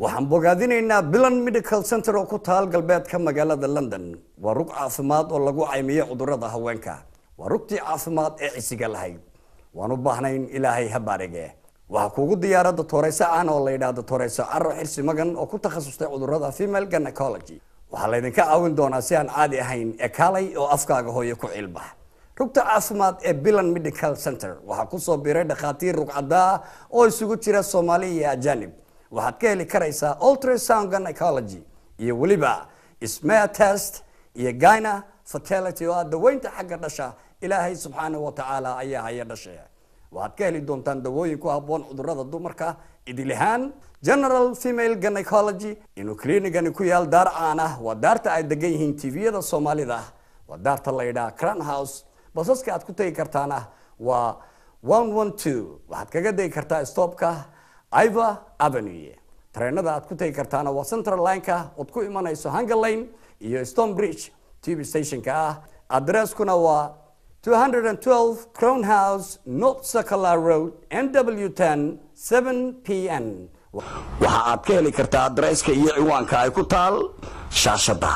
waxaan bogaadinaynaa bilan medical center oo ku taal galbeedka magaalada london waa rug caafimaad oo lagu caymiyo cudurada haweenka waa rugtii caafimaad ee cisiga lahayd waan u baahnayn ilaahay ha baarige waxaa kuugu diyaara doctoreyso aan oo la yidhaah doctoreyso caro xirsi magan oo ku takhasustay cudurada female gynecology waxaa laydinka caawin doonaa si aan caadi ahayn ee kaalay oo afkaaga hooyo ku ciilbax rugta caafimaad ee bilan medical center waxaa kusoo biiray dhakhaatiir rugcadaa oo isugu jira soomaali iyo ajanib waxaad ka heli karaysaa ultrasound gynecology iyo weliba smear test iyo gyna fertility oo ah daweynta xagga dhasha ilaahay subxaanahu wa tacaala ayaa haya dhashe waxaad ka heli doontaan dawooyin ku habboon cudurada dumarka idil ahaan general female gynecology inuu kliinigani ku yaal daar caan ah waa daarta ay degan yihiin tviyada soomaalida waa daarta la yidhaha crown house basaska aad ku tegi kartaana waa one one two waxaad kaga degi kartaa stopka iva avenue tareenada aad ku tegi kartaana waa central lineka ood ku imanayso hunger lane iyo stone bridge tv stationka ah adresskuna waa 212 crown house north circular road nw10 7 pn waxa aad ka heli kartaa adresska iyo ciwaanka ay ku taal shaashada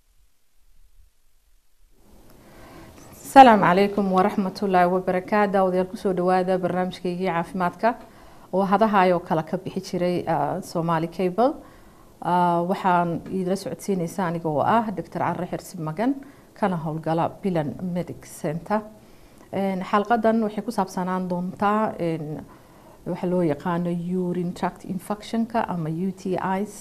asalaamu calaykum waraxmatullaahi wabarakaatu daawadayaal kusoo dhawaada barnaamijkaygii caafimaadka oo hadahaayoo kale ka bixi jiray somaali cable waxaan idila socodsiinaysa aniga oo ah doctor carre xirsi magan kana howlgala bilan medic center xalqadan waxay ku saabsanaan doontaa waxa loo yaqaano urine tract infectionka ama u t is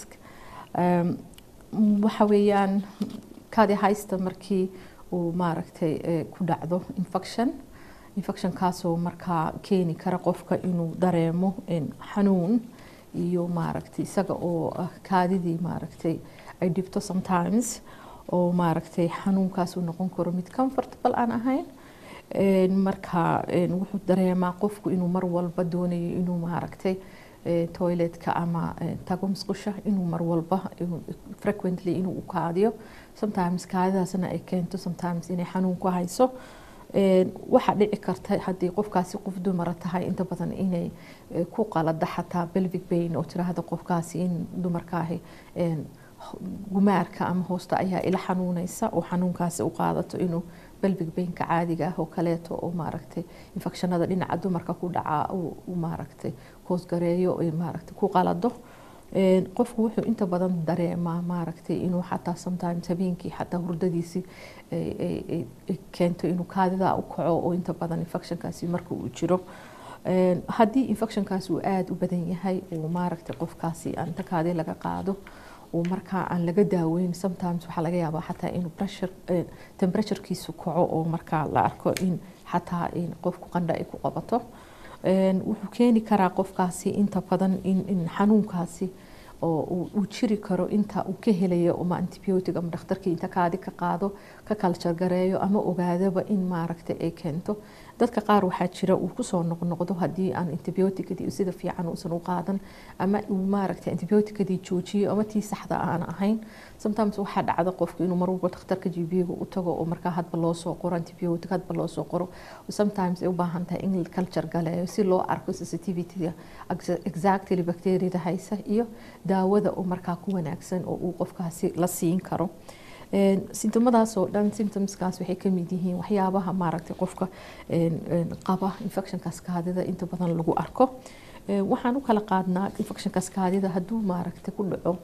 waxa weeyaan kadi haysta markii uu maaragtay ku dhacdo infection infectionkaasoo markaa keeni kara qofka inuu dareemo xanuun iyo maaragtay isaga oo kaadidii maaragtay ay dhibto sometimes oo maaragtay xanuunkaas uu noqon karo mid comfortable aan ahayn marka wuxuu dareemaa qofku inuu mar walba doonayo inuu maaragtay toiletka ama tago musqusha inuu mar walba frequently inuu u kaadiyo sometimes kaadidaasna ay keento sometimes inay xanuun ku hayso waxaa dhici karta haddii qofkaasi qof dumara tahay inta badan inay ku qalada xataa belvic bain oo tiraahda qofkaasi in dumarkaahi gumaarka ama hoosta ayaa ila xanuunaysa oo xanuunkaasi u qaadato inuu belvic bainka caadiga ah oo kaleeto oo maaragtay infekshanada dhinaca dumarka ku dhacaa uu maaragtay koosgareeyo maaragtay ku qalado qofku wuxuu inta badan dareemaa maaragtay inuu xataa sometimes habeenkii xataa hurdadiisii keento inuu kaadida u kaco oo inta badan infectionkaasi marka uu jiro haddii infectionkaasi uu aada u badan yahay uu maaragtay qofkaasi inta kaadi laga qaado uu markaa aan laga daaweyn sometimes waxaa laga yaabaa xataa inuu pressure temperaturekiisu kaco oo markaa la arko in xataa qofku qandha ay ku qabato wuxuu keeni karaa qofkaasi inta badan in xanuunkaasi oo uu jiri karo inta uu ka helayo ama antibiotic ama dhakhtarkii inta kaadi ka qaado ka kaljar gareeyo ama ogaadaba in maaragtay ay keento dadka qaar waxaa jira uu kusoo noqnoqdo haddii aan antibioticadii sida fiican uusan u qaadan ama uu maaragtay antibioticadii joojiyo ama tii saxda aan ahayn sometimes waxaa dhacda qofku inuu marwalba dhakhtarka gbiga u tago oo markaa hadba loo soo qoro antibiotic hadba loo soo qoro sometimes ay u baahan tahay in culture galeeyo si loo arko sensitivityga exactly bacteriada haysa iyo daawada oo markaa ku wanaagsan oo uu qofkaasi la siin karo sintomadaas oo dhan symptomskaas waxay kamid yihiin waxyaabaha maaragtay qofka qaba infectionkaas kaadida inta badan lagu arko waxaan u kala qaadnaa infectionkaas kaadida hadduu maaragtay ku dhaco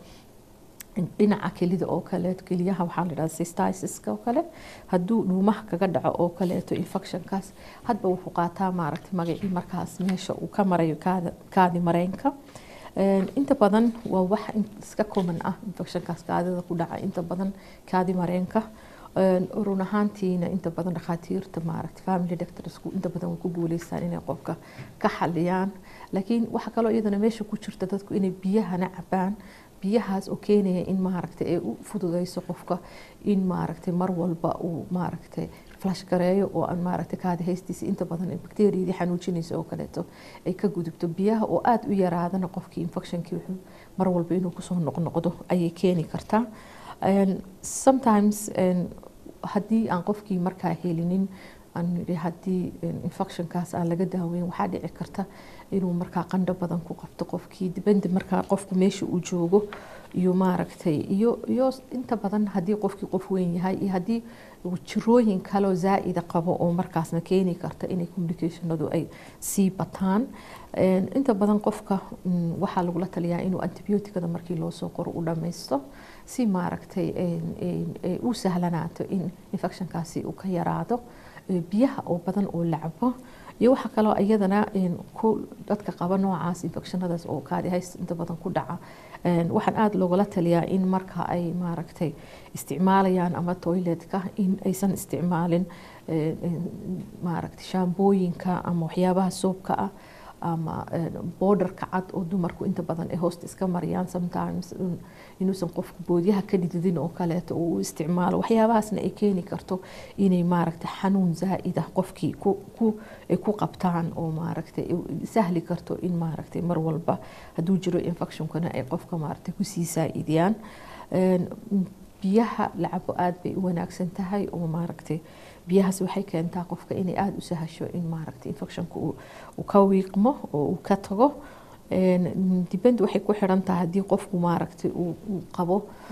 dhinaca kelida oo kaleeto keliyaha waxaa la yidhahda cystisiska oo kale hadduu dhuumaha kaga dhaco oo kaleeto infectionkaas hadba wuxuu qaataa maaragtay magacii markaas meesha uu ka marayo kaadi mareenka inta badan waa wax iska common ah infectionkaas kaadida ku dhaca inta badan kaadi mareenka run ahaantiina inta badan dhakhaatiirta maaragtay family doctorsku inta badan way ku guuleystaan inay qofka ka xaliyaan laakiin waxaa kaloo iyadana meesha ku jirta dadku inay biyahana cabaan biyahaas oo keenaya in maaragtay ay u fududeyso qofka in maaragtay mar walba uu maaragtay flash gareeyo oo aan maaragtay kaadi haystiisa inta badan bacteriyadii xanuujinaysa oo kaleeto ay ka gudubto biyaha oo aada u yaraadana qofkii infectionkii wuxuu mar walba inuu kusoo noqnoqdo ayay keeni kartaa sometimes haddii aan qofkii markaa helinin aan nidhi haddii infectionkaas aan laga daaweyn waxaa dhici karta inuu markaa qandho badan ku qabto qofkii dibandi markaa qofku meesha uu joogo iyo maaragtay iyo iyo inta badan haddii qofkii qof weyn yahay iyo haddii jirooyin kaleo zaa'ida qabo oo markaasna keeni karta inay communicationadu ay sii bataan inta badan qofka waxaa lagula taliyaa inuu antibioticada markii loo soo qoro u dhammaysto si maaragtay u sahlanaato in infectionkaasi uu ka yaraado biyaha oo badan oo la cabo iyo waxaa kaloo iyadana ku dadka qaba noocaas infectionadaas oo kaadihays inta badan ku dhaca waxaan aada loogala taliyaa in marka ay maaragtay isticmaalayaan ama toiletka in aysan isticmaalin maaragtay shaambooyinka ama waxyaabaha soobka ah ama boodarka cad oo dumarku inta badan ay hoosta iska mariyaan sometimes inuusan qofku boodyaha ka dhididin oo kaleeto uu u isticmaalo waxyaabahaasna ay keeni karto inay maaragtay xanuun zaa'ida qofkii ay ku qabtaan oo maaragtay sahli karto in maaragtay mar walba hadduu jiro infectionkana ay qofka maaragtay kusii saa'idiyaan biyaha la cabo aada bay u wanaagsan tahay oo maaragtay biyahaas waxay keentaa qofka inay aada u sahasho in maaragtay infectionka uu ka wiiqmo oo uu ka tago dibend waxay ku xiran tahay haddii qofku maaragtay uu qabo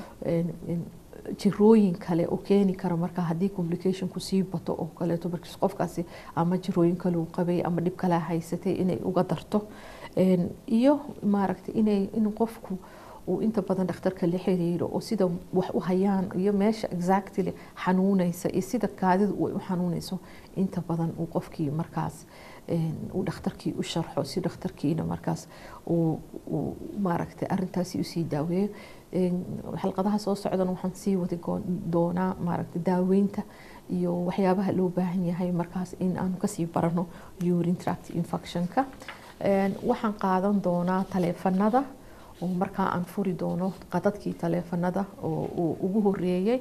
jirooyin kale oo keeni kara marka haddii complicationku sii bato oo kaleeto markiis qofkaasi ama jirooyin kale uu qabay ama dhib kale haysatay inay uga darto iyo maaragtay inay in qofku uu inta badan dhakhtarka la xiriiro oo sida wax u hayaan iyo meesha exactly xanuunaysa iyo sida kaadidu ay u xanuunayso inta badan uu qofkii markaas uu dhakhtarkii u sharxo si dhakhtarkiina markaas uu maaragtay arintaasi usii daaweeyo xalqadaha soo socdan waxaan sii wadi doonaa maaragtay daaweynta iyo waxyaabaha loo baahan yahay markaas in aanu kasii barano urine tract infectionka waxaan qaadan doonaa taleefanada oo markaa aan furi doono qadadkii taleefanada oo uu ugu horeeyey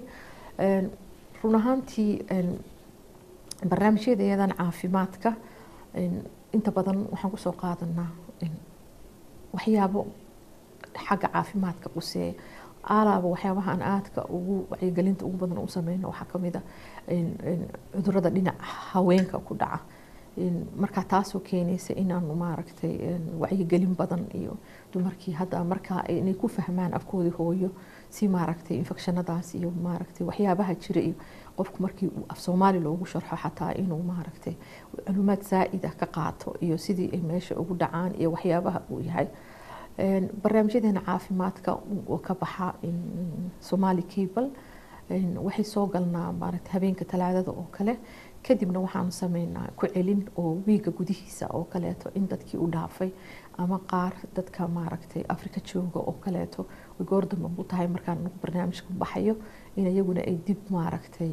run ahaantii barnaamijyadeedan caafimaadka inta badan waxaan kusoo qaadanaa waxyaabo xagga caafimaadka quseeya alaaba waxyaabahaan aadka ugu wacyigelinta ugu badan u sameyno waxaa kamid a cudurada dhinaca haweenka ku dhaca markaa taasoo keenaysa inaanu maaragtay wacyigelin badan iyo dumarkii hadda markaa inay ku fahmaan afkoodii hooyo si maaragtay infectionadaas iyo maaragtay waxyaabaha jira iyo qofku markii af soomaali loogu sharxo xataa inuu maaragtay macluumaad zaa'ida ka qaato iyo sidii ay meesha ugu dhacaan iyo waxyaabaha uu yahay barnaamijyadeena caafimaadka oo ka baxa somali cable waxay soo galnaa maaragtay habeenka talaadada oo kale kadibna waxaanu sameynaa ku celin oo wiiga gudihiisa oo kaleeto in dadkii u dhaafay ama qaar dadka maaragtay afrika jooga oo kaleeto way goordamba u tahay markaan nagu barnaamijka baxayo in iyaguna ay dib maaragtay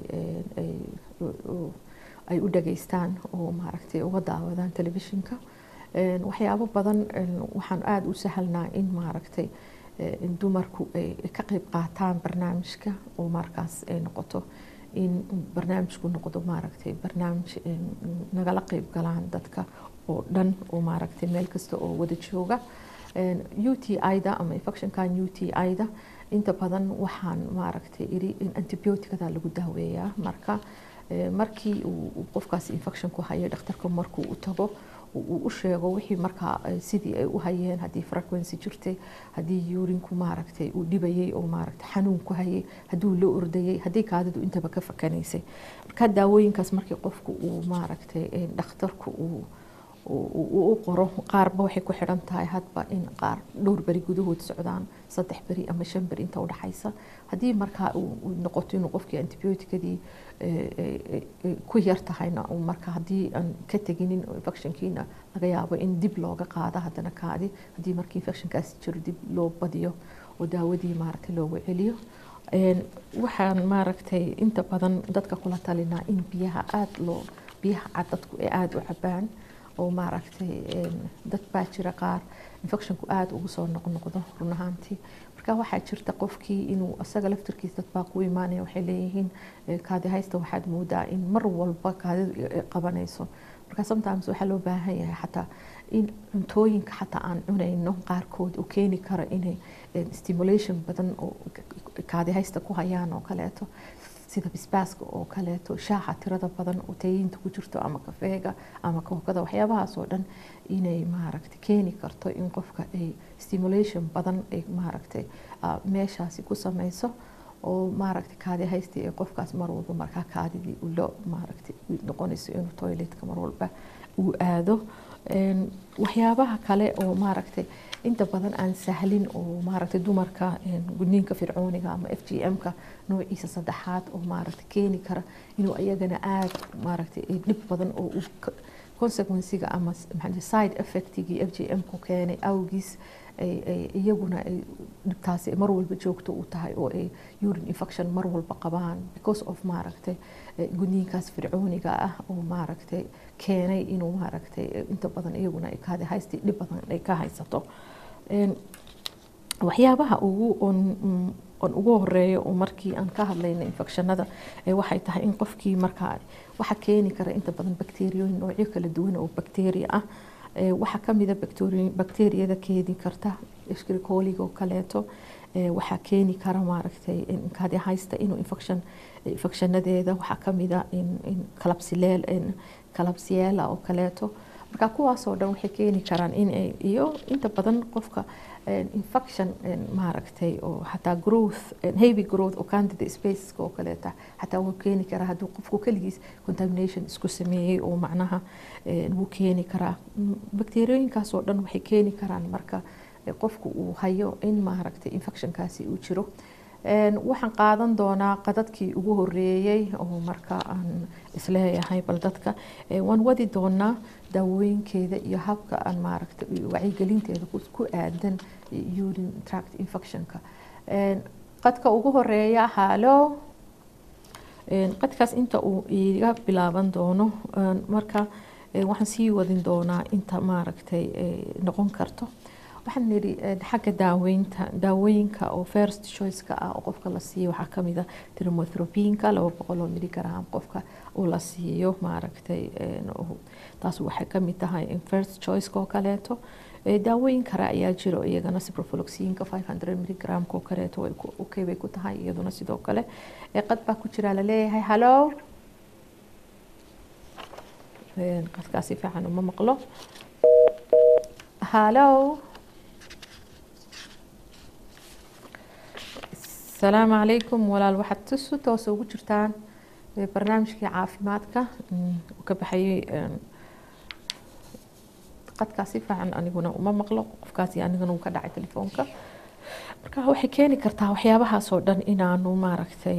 ay u dhageystaan oo maaragtay uga daawadaan telefishinka waxyaabo badan waxaan aada u sahalnaa in maaragtay dumarku ay ka qeyb qaataan barnaamijka oo markaas ay noqoto in barnaamijku noqdo maaragtay barnaamij nagala qeyb galaan dadka oo dhan oo maaragtay meel kasta oo wada jooga u t i-da ama infectionkan u t i-da inta badan waxaan maaragtay iri in antibioticada lagu daaweeyaa marka markii uu qofkaasi infection ku hayo dhakhtarka markuu u tago uu u sheego wixii markaa sidii ay u hayeen haddii frequency jirtay haddii urinku maaragtay uu dhibayay oo maaragtay xanuun ku hayay hadduu la ordayay haddii kaadidu intaba ka fakanaysay marka daawooyinkaas markii qofku uu maaragtay dhakhtarku uu u qoro qaarba waxay ku xidhan tahay hadba in qaar dhowr beri gudahood socdaan saddex beri ama shan beri inta udhaxaysa haddii markaa uu noqoto inuu qofkii antibioticadii ku yar tahayna marka haddii aan ka teginin infectionkiina laga yaabo in dib looga qaado haddana kaadi haddii markii infectionkaasi jiro dib loo badiyo oo daawadii maaragtay loogu celiyo waxaan maaragtay inta badan dadka kula talinaa in biyaha aada loo biyaha cad dadku ay aada u cabaan oo maaragtay dad baa jira qaar infectionku aada ugu soo noqnoqdo run ahaantii marka waxaa jirta qofkii inuu asaga laftirkiisa dad baa ku imaanaya waxay leeyihiin kaadi haysta waxaad moodaa in mar walba kaadidu ay qabanayso marka sometimes waxaa loo baahan yahay xataa in cuntooyinka xataa aan cunayno qaarkood oo keeni kara inay stimulation badan oo kaadi haysta ku hayaan oo kaleeto sida bisbaaska oo kaleeto shaaxa tirada badan oo tayiinta ku jirto ama kafeega ama kookada waxyaabahaas oo dhan inay maaragtay keeni karto in qofka ay stimulation badan ay maaragtay meeshaasi ku sameyso oo maaragtay kaadi haystii ee qofkaas mar walba markaa kaadidii ulo maaragtay noqonayso inuu toiletka mar walba uu aado waxyaabaha kale oo maaragtay inta badan aan sahlin oo maaragtay dumarka gudniinka fircooniga ama f g m-ka noociisa saddexaad oo maaragtay keeni kara inuu iyagana aada maaragtay dhib badan oo consequenciga ama side effectigii f g m-ku keenay awgiis iyaguna ay dhibtaasi mar walba joogto u tahay oo ay urine infection mar walba qabaan because of maaragtay gudniinkaas fircooniga ah oo maaragtay keenay inuu maaragtay inta badan iyaguna ay kaadi haysti dhib badan ay ka haysato waxyaabaha ugu on on ugu horeeyo oo markii aan ka hadlayna infectionada waxay tahay in qofkii markaa waxa keeni kara inta badan bakteeriyooyin noocyo kala duwan oo bakteeriya ah waxaa kamida bakteeriyada keeni karta shkrikoliga oo kaleeto waxaa keeni kara maaragtay kaadi haysta inuu infection infectionadeeda waxaa kamida in kalabsileel kalabsiyeela oo kaleeto marka kuwaasoo dhan waxay keeni karaan in iyo inta badan qofka infection maaragtay oo xataa growth heavy growth oo candida spaceska oo kaleeta xataa wuu keeni karaa hadduu qofku keligiis contamination isku sameeyey oo macnaha wuu keeni karaa bakteeriyooyinkaas oo dhan waxay keeni karaan marka qofku uu hayo in maaragtay infectionkaasi uu jiro waxaan qaadan doonaa qadadkii ugu horeeyey oo marka aan isleeyahay bal dadka waan wadi doonaa daawooyinkeeda iyo habka aan maaragtay wacyigelinteeda ku aadan urine tract infectionka qadka ugu horeeya halo qadkaas inta uu iga bilaaban doono marka waxaan sii wadin doonaa inta maaragtay noqon karto waxaan nidhi xagga daaweynta daawooyinka oo first choiceka ah oo qofka la siiyo waxaa kamid a trimothropinka laba boqol oo miligram qofka uu la siiyo maaragtay taas waxay kamid tahay first choiceka oo kaleeto daawooyin kale ayaa jiro iyagana ciprofloxinka five hundred miligramka oo kaleeto okay bay ku tahay iyaduna sidoo kale qad baa ku jira laleeyahay hallo qadkaasi fiican uma maqlo hallo asalaamu calaykum walaal waxaad si toosa ugu jirtaan barnaamijkii caafimaadka uu ka baxayay qadkaasi fiican aniguna uma maqlo qofkaasi aniguna uu ka dhacay telefoonka marka waxay keeni kartaa waxyaabahaas oo dhan inaanu maaragtay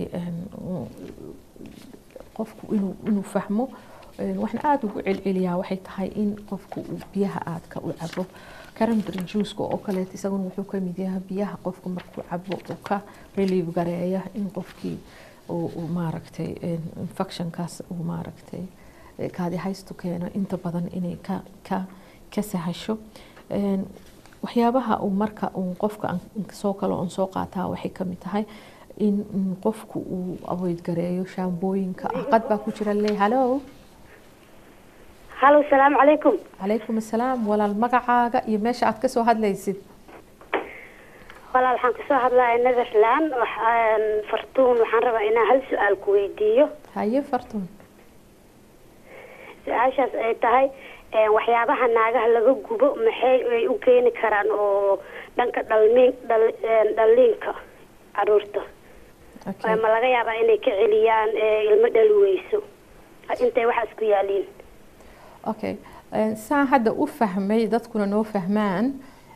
qofku inuu inuu fahmo waxaan aada ugu celceliyaa waxay tahay in qofku uu biyaha aadka u cabo cranberry juiceka oo kaleeto isaguna wuxuu kamid yahay biyaha qofku markuu cabo uu ka relieve gareeya in qofkii uu maaragtay infectionkaas uu maaragtay kaadi haystu keeno inta badan inay ka ka ka sahasho waxyaabaha uu marka uu qofka soo kale oon soo qaataa waxay kamid tahay in qofku uu avoid gareeyo shaambooyinka ah qad baa ku jira le hallo halo salaamu calaykum calaykum assalaam walaal magacaaga iyo meesha aad kasoo hadlaysid walaal waxaan kasoo hadlaya netherland waxaan fartuun waxaan rabaa inaan hal su-aal ku weydiiyo haye fartuun su-aashaas ay tahay waxyaabaha naagaha laga gubo maxay ay u keeni karaan oo dhanka dhalmiin dhal dhaliinka caruurta ma laga yaabaa inay ka celiyaan ilmo dhali weyso intay waxaas ku yaaliin okay saan hadda u fahmay dadkuna noo fahmaan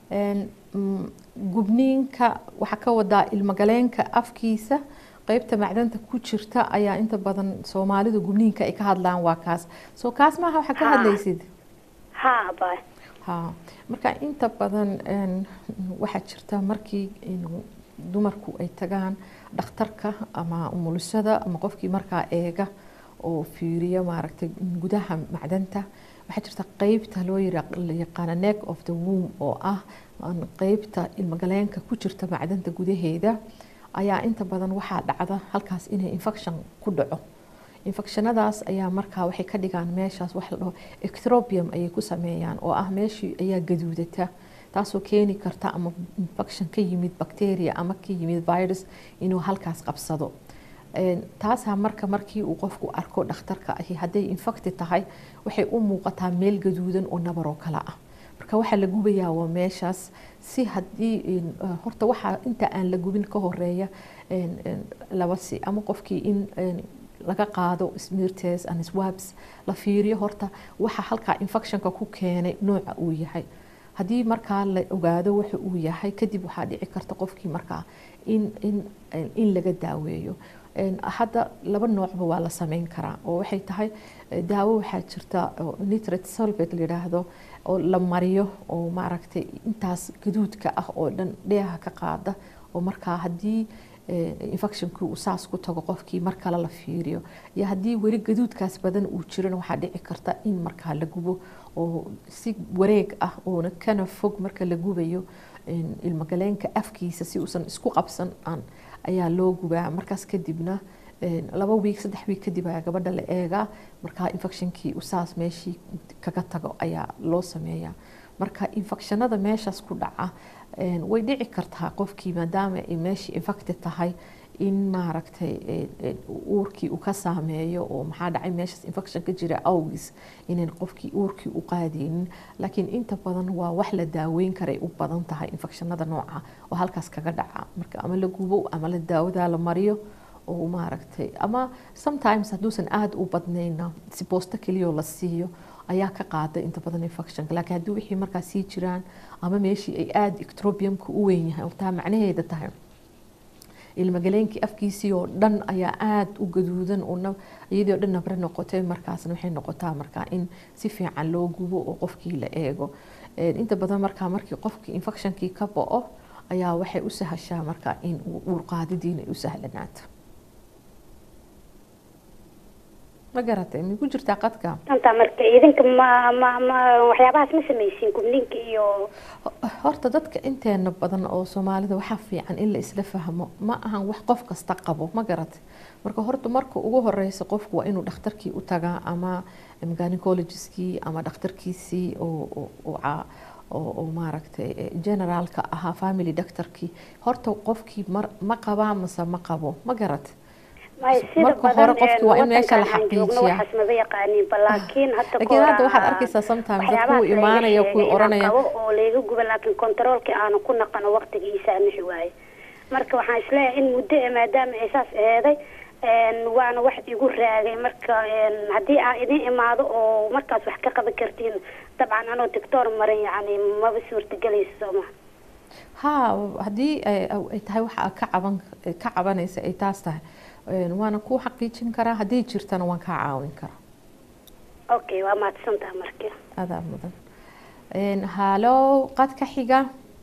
gubniinka waxaa ka wadaa ilmagaleenka afkiisa qeybta macdanta ku jirta ayaa inta badan soomaalidu gubniinka ay ka hadlaan waa kaas soo kaas maaha waxaa ka hadlaysid ha bay ha marka inta badan waxaa jirta markii dumarku ay tagaan dhakhtarka ama umulisada ama qofkii markaa eega oo fiiriya maaragtay gudaha macdanta waxaa jirta qeybta loo yaqaana neck of the womb oo ah qeybta ilmagaleenka ku jirta macdanta gudaheeda ayaa inta badan waxaa dhacda halkaas inay infection ku dhaco infectionadaas ayaa markaa waxay ka dhigaan meeshaas wax la dhaho ectropium ayay ku sameeyaan oo ah meeshii ayaa gaduudata taasoo keeni karta ama infection ka yimid bacteria ama ka yimid virus inuu halkaas qabsado taasaa marka markii uu qofku arko dhakhtarka ahi hadday infecti tahay waxay u muuqataa meel gaduudan oo nabaroo kale ah marka waxaa la gubayaa waa meeshaas si haddii horta waxaa inta aan la gubin ka horeeya laba si ama qofkii in laga qaado smeartes and swabs la fiiriyo horta waxa halkaa infectionka ku keenay nooca uu yahay haddii markaa la ogaado waxa uu yahay kadib waxaa dhici karta qofkii markaa in in in laga daaweeyo hadda laba noocba waa la sameyn karaa oo waxay tahay daawo waxaa jirta nitrate sulfate la yidhaahdo oo la mariyo oo maaragtay intaas gaduudka ah oo dhan dheeha ka qaada oo markaa haddii infectionkii uu saas ku tago qofkii mar kale la fiiriyo iyo haddii weli gaduudkaas badan uu jiran waxaa dhici karta in markaa la gubo oo si wareeg ah oona kana fog marka la gubayo ilmagaleenka afkiisa si uusan isku qabsan aan ayaa loo gubaa markaas kadibna laba wiig saddex wiig kadib ayaa gabadha la eegaa markaa infectionkii uu saas meeshii kaga tago ayaa loo sameeyaa marka infectionada meeshaas ku dhaca way dhici kartaa qofkii maadaama ay meeshii infected tahay in maaragtay uurkii uu ka saameeyo oo maxaa dhacay meeshaas infection ka jira awgis inayn qofkii uurkii u qaadaynin laakiin inta badan waa wax la daaweyn karay u badan tahay infectionada nooca oo halkaas kaga dhaca marka ama la gubo ama la daawadaa la mariyo oo maaragtay ama sometimes hadduusan aada u badnayna si boosto keliyoo la siiyo ayaa ka qaada inta badan infectionka laakiin haddii wixii markaa sii jiraan ama meeshii ay aada ectrobiumka u weyn yahay taa macnaheeda tahay ilmagaleenkii afkiisii oo dhan ayaa aada u gaduudan oo iyadii oo dhan nabre noqotay markaasna waxay noqotaa markaa in si fiican loo gubo oo qofkii la eego inta badan markaa markii qofkii infectionkii ka bo-o ayaa waxay u sahashaa markaa in uurqaadidiina ay u sahlanaato ma garatay ma ku jirtaa qadka anta marka idinka ma ma ma waxyaabahaas ma samaysiin gubninka iyo horta dadka inteena badan oo soomaalida waxaa fiican in la isla fahmo ma ahan wax qof kasta qabo ma garatay marka horta marka ugu horeysa qofku waa inuu dhakhtarkii u tagaa ama gynecologistkii ama dhakhtarkiisii oo oo maaragtay generaalka ahaa family doctorkii horta qofkii ma qabaa mase ma qabo ma garatay marka hore qofki waa in meesha la xaqiijiya laakiin hadda waxaad arkaysaa sometimes dad kuwa imaanaya kuwa oranaya oo layga guba laakiin controolkii aanu ku naqano waqtigiisa amixi waaye marka waxaan isleeyahay in muddo e maadaama ay saas eeday waana wax igu raagay marka haddii aan idin imaado oo markaas wax ka qaban kartiin dabcan anoo doctor marin yani maba suurtagelayso sooma ha haddii ay tahay waxa ka caban ka cabanaysa ay taas tahay waana kuu xaqiijin karaa haddii jirtana waan kaa caawin karaa okay waa mahadsantaha marka adaa mudan halo qadka xiga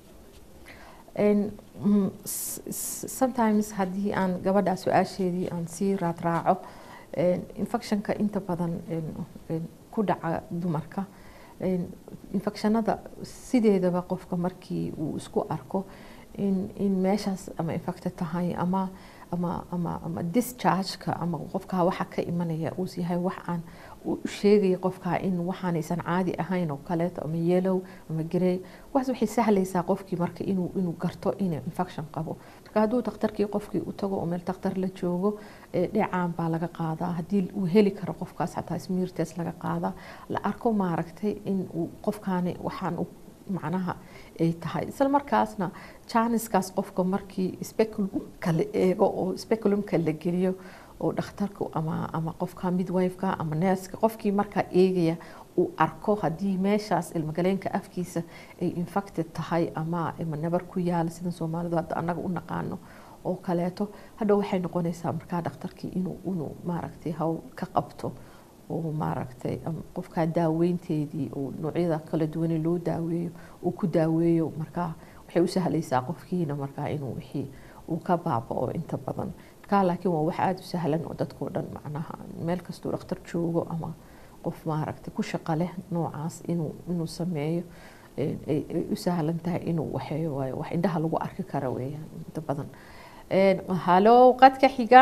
sometimes haddii aan gabadha su-aasheedii aan sii raadraaco infectionka inta badan ku dhaca dumarka infectionada sideedaba qofka markii uu isku arko in in meeshaas ama infected tahay ama ama ama ama dischargeka ama qofkaa waxa ka imanaya uu yahay wax aan u sheegaya qofkaa in waxaanaysan caadi ahayn oo kaleeto ama yellow ama grey waxaas waxay sahlaysaa qofkii marka inuu inuu garto inuu infection qabo marka hadduu dhakhtarkii qofkii u tago oo meel dhakhtar la joogo dhecaan baa laga qaadaa haddii uu heli karo qofkaas xataa smeartes laga qaadaa la arko maaragtay in uu qofkaani waxaan macnaha ay tahay isla markaasna janiskaas qofka markii speculumka la eego oo speculumka la geliyo oo dhakhtarku ama ama qofka midwifeka ama neeska qofkii markaa eegaya uu arko haddii meeshaas ilmagaleenka afkiisa ay infected tahay ama ama nabar ku yaala sida soomaalidu hadda annaga u naqaano oo kaleeto hadhow waxay noqonaysaa markaa dhakhtarkii inuu inuu maaragtay hawl ka qabto oo maaragtay qofkaa daaweynteedii oo noocyada kala duwane loo daaweeyo uu ku daaweeyo markaa waxay u sahlaysaa qofkiina markaa inuu wixii uu ka baaba'o inta badan markaa laakiin waa wax aada u sahlan oo dadkao dhan macnaha meel kastuu dhakhtar joogo ama qof maaragtay ku shaqo leh noocaas inuu inuu sameeyo ay u sahlan tahay inuu waxeeyo waayo wax indhaha lagu arki kara weeyaan inta badan halo qadka xiga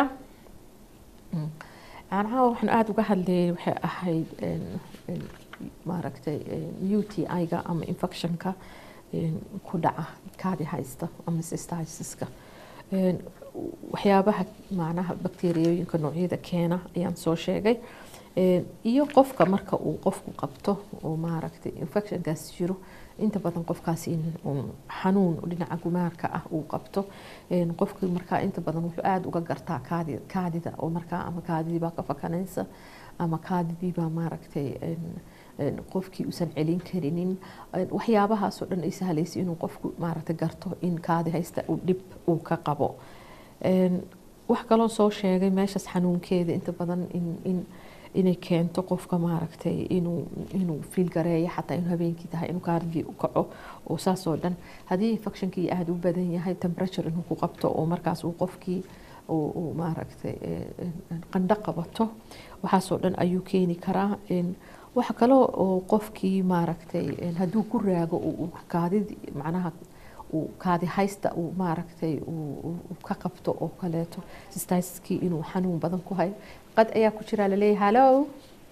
macnaha waxaan aada uga hadlayay waxay ahayd maaragtay u t i-ga ama infectionka ku dhaca kaadi haysta ama cysticiska Een, waxyaabaha macnaha bakteeriyooyinka noocyada keena ayaan soo sheegay Een, iyo qofka marka uu qofku qabto oo maaragtay infectionkaas jiro inta badan qofkaas in uu xanuun dhinaca gumaarka ah uu qabto Een, qofkii markaa inta badan wuxuu aada uga gartaa kaadi kaadida oo markaa ama kaadidii baa ka fakanaysa ama kaadidii baa maaragtay een, een, qofkii uusan celin karinin Een, waxyaabahaasoo dhan ay sahlaysa inuu qofku maaragtay garto in kaadi haysta uu dhib uu ka qabo Een, wax kaloo soo sheegay meeshaas xanuunkeeda inta badan in, in inay keento qofka maaragtay inuu inuu fiil gareeyo xataa inuu habeenkii tahay inuu kaardigii u kaco oo saas oo dhan haddii infectionkii aada u badan yahay temperature inuu ku qabto oo markaas uu qofkii uu uu maaragtay eh, eh, qandho qabato waxaasoo dhan ayuu keeni karaa Een, waxa kaloo oo qofkii maaragtay een, hadduu ku raago uu uu kaadid macnaha uu kaadi haysta uu maaragtay uu uu- uu ka qabto oo kaleeto sistaskii inuu xanuun badan ku hayo qad ayaa ku jira laleeyahay hallo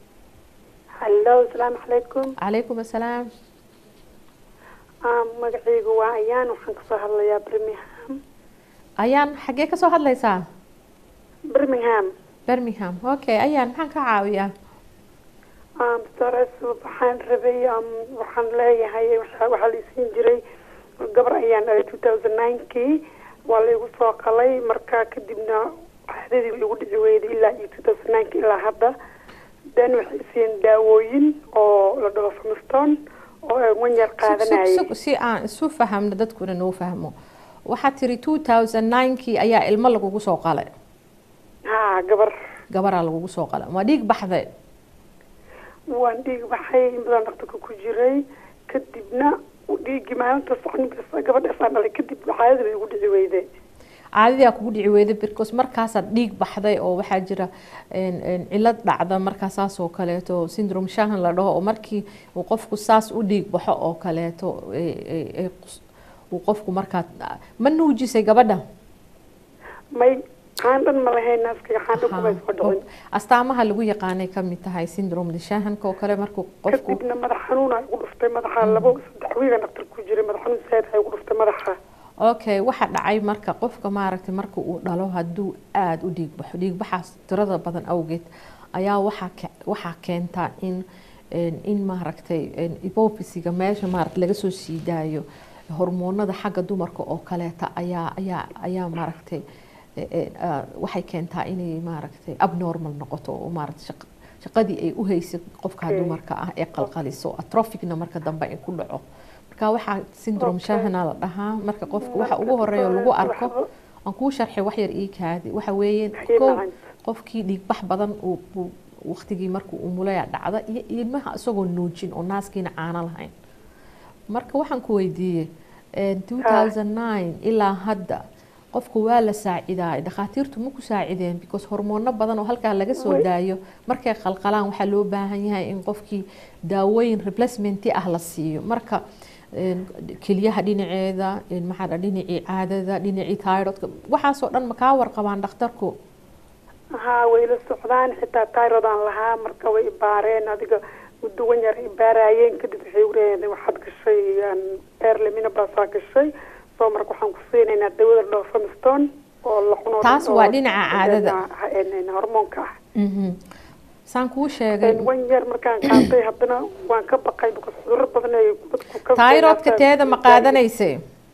hallo asalaamu calaykum calaykum assalaam Ah, magacaygu waa ayaan waxaan kasoo hadlayaa birmingham ayaan xaggee ka soo hadlaysaa birmingham birmingham okay ayaan maxaan ka caawiyaa Um, stores waxaan rabay um, waxaan leeyahay waxa waxaa laisiin jiray gabar ayaan dhalay two thousand nine-kii waa laigu soo qalay marka kadibna caadadii igu dhici weyday ilaa iyo two thousand nine-ki ilaa hadda then waxay siiyeen daawooyin oo la dhaho famistone oo aan wan yar qaadanayay Sug- sug- si aan isu fahamno dadkuna noo fahmo waxaad tiri two thousand nine-kii ayaa ilmo lagugu soo qalay ha gabar gabaraa lagugu soo qalay ma dhiig baxday waan dhiig baxay in badan dhaqtarka ku jiray kadibna dhiiggii maalintaas ninkaas gabadhaasaan dhalay kadib caadada bay igu dhici weyday caadadiyaa kugu dhici weyday because markaasaad dhiig baxday oo waxaa jira een, een, cilad dhacda markaa saas oo kaleeto syndrome shahan la dhaho oo markii uu qofku saas u dhiig baxo oo kaleeto ee- ee- ee qus- uu qofku markaa ma nuujisay gabadha may caandhan ma lahayn naaskayga caandhan kumay soo dhicin astaamaha lagu yaqaanay ka mid tahay syndrome shahanka oo kale markuu qofku kadibna madax xanuuna igu dhuftay madaxa labo saddex wiiga dhaqtar ku jiray madax xanuun saad igu dhuftay madaxa okay waxa dhacay marka qofka maaragtay marka uu dhalo hadduu aada u dhiig baxo dhiig baxaas tirada badan awgeed ayaa waxaa ke- waxaa keentaa in een, in maaragtay een, hypophysiga meesha maaragtay laga soo sii daayo hormoonada xagga dumarka oo kaleeta ayaa ayaa ayaa maaragtay e- e, ah, waxay keentaa inay maaragtay abnormal noqoto oo maaragtay shaq- shaqadii ay u haysay qofka Okay. dumarka ah ee qalqaliso atrophicna marka dambe ay ku dhaco marka waxaa syndrome Okay. shahana la dhahaa marka qofka waxa Marka ugu horeeya oo lagu waxba- arko aan kuu sharxay wax yar ii kaadi waxa weeye Waxay kow macaan. qofkii dhiigbax badan uu uu- waqtigii markuu umulaya dhacda iyo ilmaha isagoo nuujin oo naaskiina caano lahayn marka waxaan ku weydiiyey een, 2009 ilaa hadda qofku waa la saacidaay dhakhaatiirtu ma ku saacideen because hormoono badan oo halkaa laga soo Way. daayo markay qalqalaan waxaa loo baahan yahay in qofkii daawooyin replacementi ah la siiyo marka een, kelyaha dhinaceeda een, maxaa dha dhinacii caadada dhinacii thyroidka waxaasoo dhan ma kaa warqabaan dhakhtarku haa way la socdaan xitaa tyrodaan lahaa marka way ibaareen adiga muddo wan yar ibaarayeen kadib waxay uleeyahay waxaad gashay beerlemina baasaa gashay soo marka waxaan ku siinaynaa dawada la dhaho famistone oo la cuno Taas waa dhinaca caadada. caadada hormoonka ah Mhm. saan kuu sheegay wan yar markaan qaatay haddana waan ka baqay because cudurro badan ay dadku ka thyroidka teeda ma qaadanaysay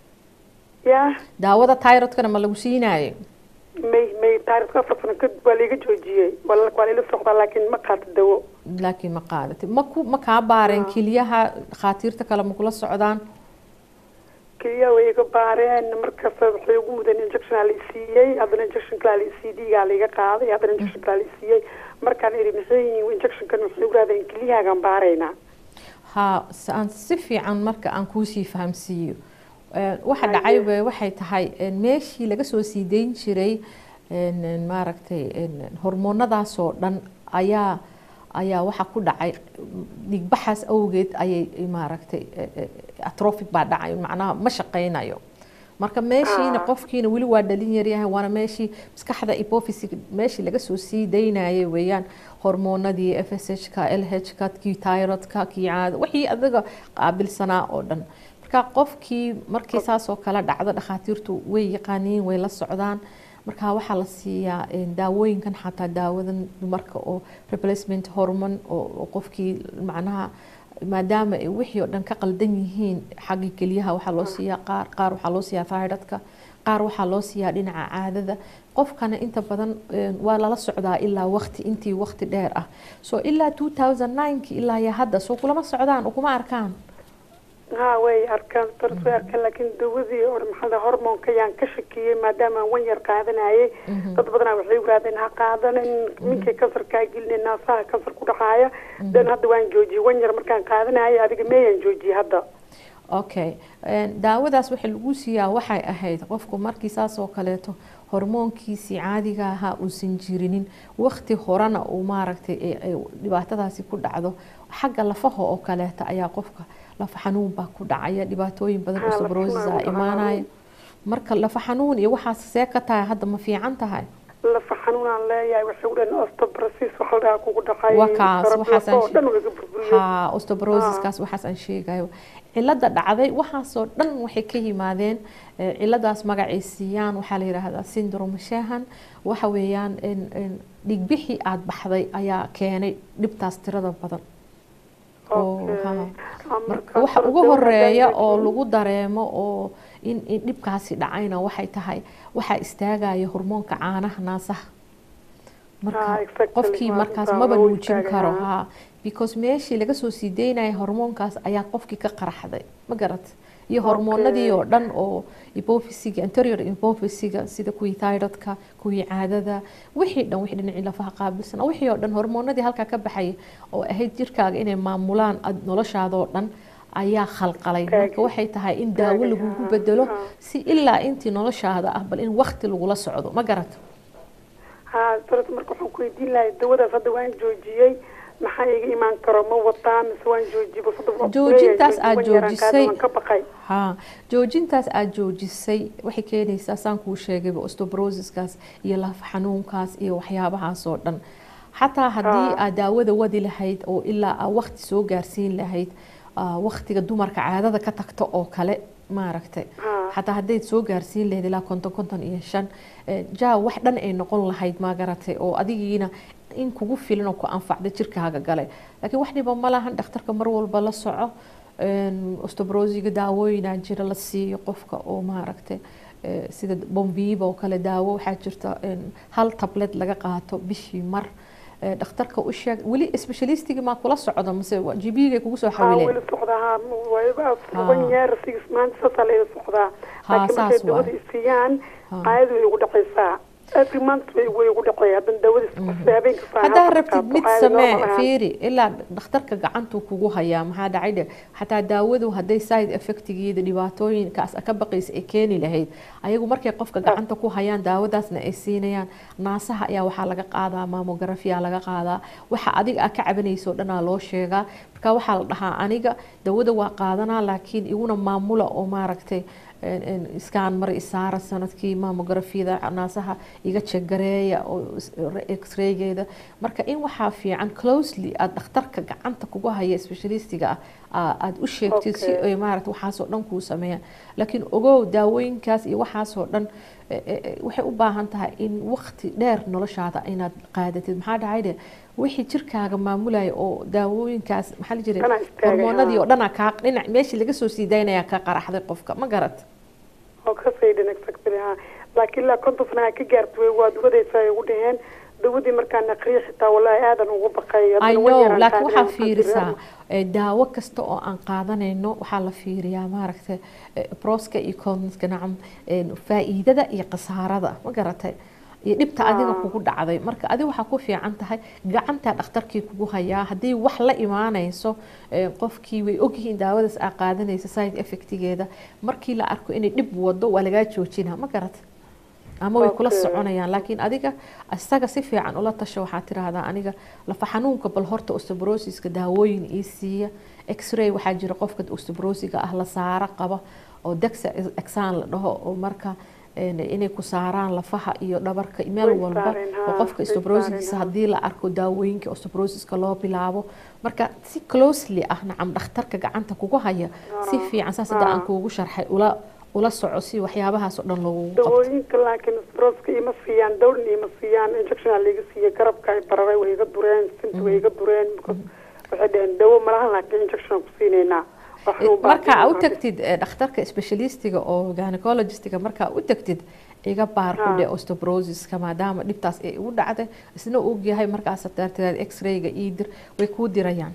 ya daawada thyroidkana ma lagu siinaayo may may thyroidka afar sano kadib waa laiga joojiyey waa la- waa laila socdaa laakiin ma qaato dawo laakiin ma qaadatay ma ku ma kaa baareen kelyaha dhakhaatiirta kale ma kula socdaan keliya way iga baareen markaas waxay ugu mudeen injection aa la siiyey haddana injection kalaa la c d gaa laiga qaaday haddana injection kalaa la siiyey markaan idhi maxay yihiin injectionkan waxay ugu raadeen keliyahaagaan baaraynaa ha s- aan si fiican marka aan kuusii fahamsiiyo Een, waxa Haye. dhacay we- waxay tahay een, meeshii laga soo sii dayn jiray een, een, maaragtay een, hormoonadaasoo dhan ayaa ayaa waxa ku dhacay dhiigbaxaas awgeed ayay maaragtay e- e- atrophic baa dhacay macnaha ma shaqaynayo marka meeshiina Ah. qofkiina weli waa dhalin yaryahay waana meeshii maskaxda hypophysic meeshii laga soo sii daynayay weeyaan hormoonadii fshka lhka kii tyrodka kii caada wixii adiga qaabilsanaa oo dhan marka qofkii markii saas oo kale dhacdo dhakhaatiirtu way yaqaaniin way la socdaan marka waxaa la siiyaa daawooyinkan xataa daawadan dumarka oo replacement hormone oo qofkii macnaha maadaama wixii oo dhan ka qaldan yihiin xagga keliyaha waxaa loo siiyaa qaar qaar waxaa loo siiyaa thyroidka qaar waxaa loo siiyaa dhinaca caadada qofkana inta badan waa lala socdaa ilaa waqti intii waqti dheer ah so ilaa 2009 ilaa ya hadda soo kulama socdaan oo kuma arkaan ha way arkaan daras way arkaan laakiin dawadii oo maxaa hormoonka ayaan ka shakiyey maadaama aan wan yar qaadanayay dad badanaa waxay yiraahdeen ha qaadanin minkay kansarkaa gelina naasaha kansar ku dhacaaya dan hadda waan joojiyey wan yar markaan qaadanayay adiga meeyaan joojiyey hadda okay daawadaas waxa lagu siiyaa waxay ahayd qofku markii saas oo kaleeto hormoonkiisii caadiga ahaa uusan jirinin waqti horena uu maaragtay dhibaatadaasi ku dhacdo xagga lafaha oo kaleeta ayaa qofka lafa xanuun baa ku dhacaya dhibaatooyin badan oo sabrosis a imaanaya marka lafa xanuun iyo waxaas see ka tahay hadda ma fiican tahay lafa xanuunaan leeyahay waxay u dhan osteoporosis waxa la dhahaa kugu dhacay wakaas waxaas dhan way ka burburiyeen ha osteoporosiskaas waxaas aan sheegayo cilada dhacday waxaasoo dhan waxay ka yimaadeen ciladaas magacay siiyaan waxaa la yidhaahdaa syndrome shahan waxa weeyaan dhigbixii aada baxday ayaa keenay dhibtaas tirada badan marka waxa ugu horeeya oo lagu dareemo oo in dhibkaasi dhacayna waxay tahay waxaa istaagaya hormoonka caanaha naasaha marka qofkii markaas maba nuujin karo ha because meeshii laga soo sii daynaya hormoonkaas ayaa qofkii ka qaraxday ma garat iyo hormoonadii oo dhan oo ipofisiga anterior ipofisiga sida kuwii thyroidka kuwii caadada wixii dhan wixii dhinacii lafaha qaabilsan wixii oo dhan hormoonadii halkaa ka baxaya oo ahayd jirkaaga inay maamulaan noloshaadoo dhan ayaa khalqalay marka waxay tahay in daawo lagugu bedelo si ilaa intii noloshaada ah bal in wakti lagula socdo ma garat ha daras marka waxaan ku weydiin lahay dawadaas hadda waan joojiyey maxaa iga imaan karo ma wataa mise waan joojiyey joojintaas aad joojisay ka baqay ha joojintaas aad joojisay waxay keenaysaa saan kuu sheegayba osteoporosiskaas iyo laf xanuunkaas iyo waxyaabahaas oo dhan xataa haddii aad daawada wadi lahayd oo ilaa aa waqti soo gaarsiin lahayd waqtiga dumarka caadada ka tagto oo kale maaragtay xataa haddayd soo gaarsiin lahayd ilaa konton konton iyo shan jaa wax dhan ay noqon lahayd maagaratay oo adigiina in kugu filan oo ku anfacda jirkaaga galay laakiin wax dhiba ma lahan dhakhtarka mar walba la soco osteoporosiga daawooyinaa jira la siiyo qofka oo maaragtay sida bombiiba oo kale daawo waxaa jirta hal tablet laga qaato bishii mar dhakhtarka u sheeg weli specialistigii maa kula socda mase gbigay kugu soo xawileen weli socdaa wayban yeer six months sasa layla socdaa laakiin markay dawada isiiyaan caadadu way ugu dhacaysaa every month way way ugu dhacay hadan dawada habeenka haddaa rabtid mid samee fiiri ilaa dhakhtarka gacantuu kugu hayaa maxaa dhacay dhe xataa daawadu hadday side effectigeeda dhibaatooyinkaas ka baqaysa ay keeni lahayd ayagu markay qofka gacanta ku hayaan daawadaasna ay siinayaan naasaha ayaa waxaa laga qaadaa mamografiya laga qaadaa waxa adiga a ka cabanayso dhanaa loo sheegaa marka waxaa la dhahaa aniga dawada waa qaadanaa laakiin iguna maamula oo maaragtay iskaan mar isaara sanadkii mamografiyada naasaha iga jagareeya oo x-raygeeda marka in waxaa fiican closely aada dhakhtarka gacanta kugu haya specialistiga ah aada u sheegtid si ay maarata waxaasoo dhan kuu sameeyaan laakiin ogow daawooyinkaas iyo waxaasoo dhan waxay u baahan tahay in waqti dheer noloshaada inaad qaadatid maxaa dhacay de wixii jirkaaga maamulaya oo daawooyinkaas maxaa la jiray hormoonadii oo dhana kaa dhinac meeshii laga soo sii daynaya ka qaraxday qofka ma garat oo ka saydhan exactly ha laakiin ilaa konton sana ka gaarta way waad wadaysaa ay ugu dhaheen dawadii markaan aqriya xitaa wallahi aadan ugu baqay I know laakiin waxaa fiirisaa daawo kasta oo aan qaadanayno waxaa la fiiriyaa maaragtay proska iyo conska nacam faa'iidada iyo khasaarada ma garatay iyo dhibta adiga kugu dhacday marka adiga waxaa ku fiican tahay gacantaa dhakhtarkii kugu hayaa haddii wax la imaanayso qofkii way ogyihiin daawadaas aa qaadanaysa side effectigeeda markii la arko inay dhib wado waa lagaa joojinaa ma garat ama way kula soconayaan laakiin adiga isaga si fiican ula tasho waxaa tiraahdaa aniga lafa xanuunka bal horta osteoporosiska daawooyin ii siiya x-ray waxaa jira qofka osteoporosiga ah la saaro qaba oo dexa exan la dhaho oo marka een, inay ku saaraan lafaha iyo dhabarka meel Way walba saareen, haa, oo qofka way osteoporosis saareen, haa. haddii la arko daawooyinka osteoporosiska loo bilaabo marka si closely ah nacam dhakhtarka gacanta kugu haya si fiican saas hadda aan kuugu sharxay ula ula soco si waxyaabahaas oo dhan loogu qabto dawooyinka laakiin stroska ima siiyaan dawlna ima siiyaan injectiona laiga siiya garabka ay bararay way iga dureen sinta way iga dureen because waxay dhaheen dawo malahan laakiin injection ku siinaynaa wax xanuun baa markaa u siinaa. tagtid eh, dhakhtarka specialistiga oo gynecologistiga markaa u tagtid iga baar ku Ha. dhe osteoporosiska maadaama dhibtaas ay ugu dhacday isna og yahay markaas darteed x-rayga ii dir way kuu dirayaan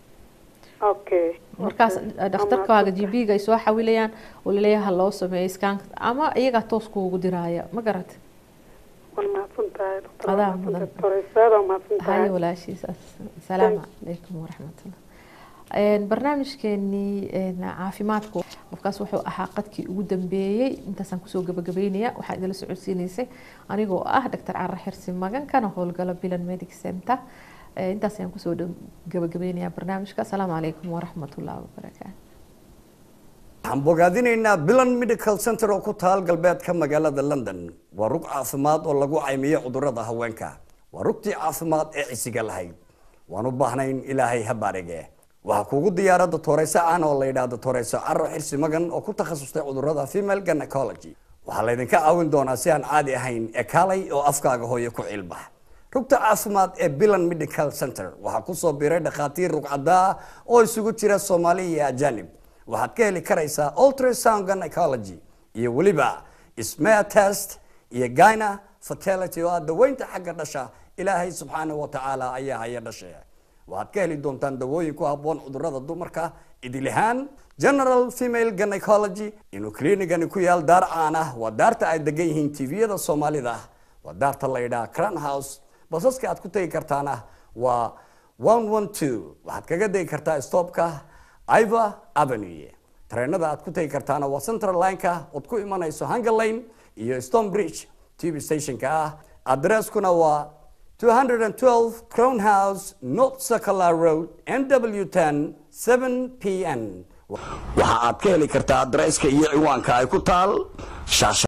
okay markaas okay. dhakhtarkaaga Ama- g b ga ay soo xawilayaan oo laleeyahay ha loo sameeyo scanka ama iyagaa toos kuugu diraya ma garat waan mahadsan tahay doctor Adaa waan mahadsan mudan. tahay. doctor Isaad, waan mahadsan tahay haye walaashiisaas asalaamu calaykum waraxmatullah Een, barnaamijkeenii een, caafimaadku qofkaas wuxuu ahaa qadkii ugu dambeeyey intaasaan kusoo gabagabeynaya waxaa idinla socodsiinaysay anigoo ah dr cara xirsi magan kana howlgala bilan medic center Ee, intaas ayaan kusoo dhow- gabagabeynayaa barnaamijka asalaamu calaykum waraxmatullahi wabarakaatu waxaan bogaadinaynaa bilan medical center oo ku taal galbeedka magaalada london waa rug caafimaad oo lagu caymiyo cudurrada haweenka waa rugtii caafimaad ee cisiga lahayd waan u baahnayn ilaahay ha baarige waxaa kuugu diyaara doctoreyso aan oo la yidhaahdo doctoreyso caro xirsi magan oo ku takhasustay cudurrada female gynecology waxaa laydinka caawin doonaa si aan caadi ahayn ee kaalay oo afkaaga hooyo ku cilbax rugta caafimaad ee bilan medical center waxaa kusoo biiray dhakhaatiir rugcadaa oo isugu jira soomaali iyo ajanib waxaad ka heli karaysaa ultrasound gynecology iyo weliba smear test iyo gyna fertility oo ah daweynta xagga dhasha ilaahay subxaanahu wa tacaala ayaa haya dhashe waxaad ka heli doontaan dawooyin ku habboon cudurrada dumarka idil ahaan general female gynecology inuu kliinigani ku yaal daar caan ah waa daarta ay degan yihiin tviyada soomaalida waa daarta la yidhaha crown house basaska aad ku tegi kartaana waa 112 waxaad kaga degi kartaa stopka iva avenue tareenada aad ku tegi kartaana waa central lineka ood ku imanayso hunger lane iyo stone bridge tv stationka ah adresskuna waa 212 crown house north circular road nw10 7 p n waxa aad ka heli kartaa adresska iyo ciwaanka ay ku taal shaasha